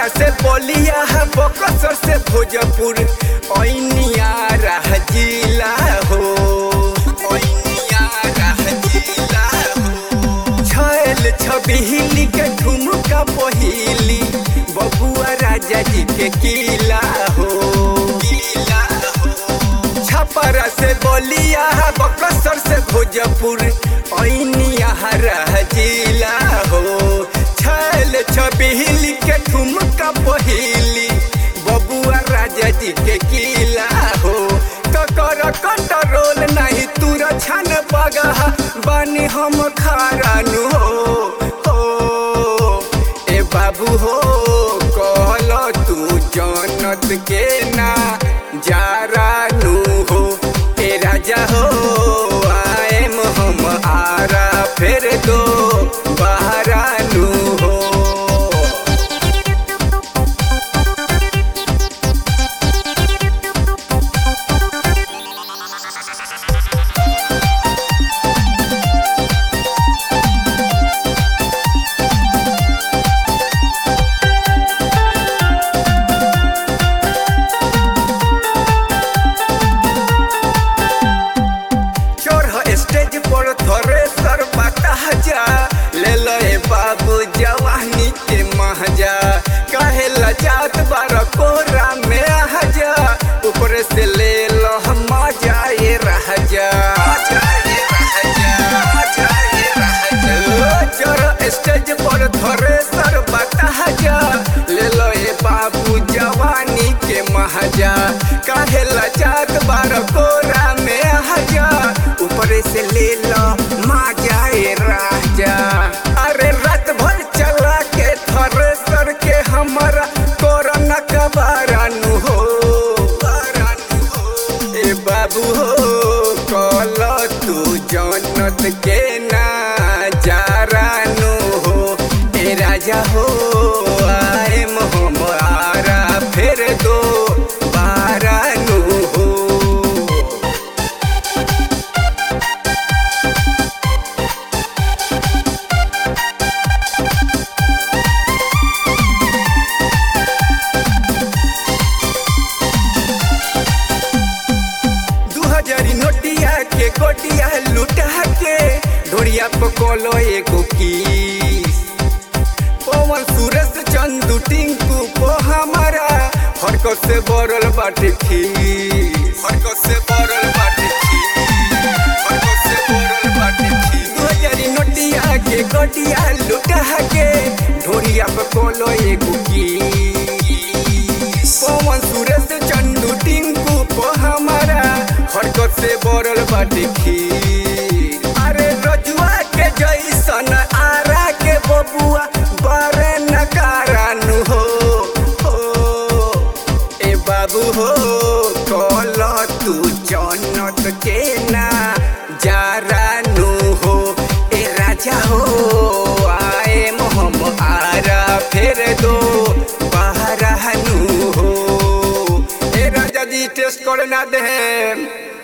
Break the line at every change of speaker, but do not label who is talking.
छपरा से बोलिया बकसर से भोजपुर ऐनिया रह जिला हो ऐनिया रह जिला हो छैल छबिहिली के ठुमका पहिली बबुआ राजा जी के किला हो किला हो छपरा से बोलिया बकसर से भोजपुर ऐनिया रह जिला हो छैल छबिहिली के ठुमका पहिली बबुआ राजा जी के किला हो ककर कंट्रोल नहीं तुर छन पगह बानी हम खारानु हो हो ए बाबू हो कहल तू जनत के ना जारानु हो ए राजा हो आएम हम आरा फेर दो बहरानु हो चोर स्टेज पर थोरे सर बता जा ले लो ए बाबू जवानी के महजा काहे लजात बार कोरा में आ जा ऊपर से ले लो मजा ये रह जा चोर स्टेज पर थोरे सर बता जा ले लो ए बाबू जवानी के महजा काहे लजात बार कोरा में आ जा ऊपर से ले लो मजा ए राजा अरे रात भर चला के थ्रेसर के हमारा कोरोना का बारानु हो बारानु हो ए बाबू हो कल तू जनत के ना जारानु हो ए राजा हो आए हम आरा फिर दो बारानु हो दू हजारी नोटिया के कोटिया लुटा के ढोरिया पकोलो एगो किस पवन सूरज चंदू टिंकू को हमारा हरकत से बरल बाटे खीस हरकत से बरल बाटे खीस हरकत से बरल बाटे खीस दू हजारी नोटिया के कोटिया लुटा के ढोरिया पकोलो एगो किस पवन सूरज चंदू टिंकू को हमारा हरकत से बरल बाटे खीर अरे रजुआ के जैसन आरा के बबुआ बारे नकारानु हो हो ए बाबू हो कल तू जनत के ना जारानु हो ए राजा हो आए हम आरा फेर दो बहरानु हो ए राजा जी टेस्ट करे ना दे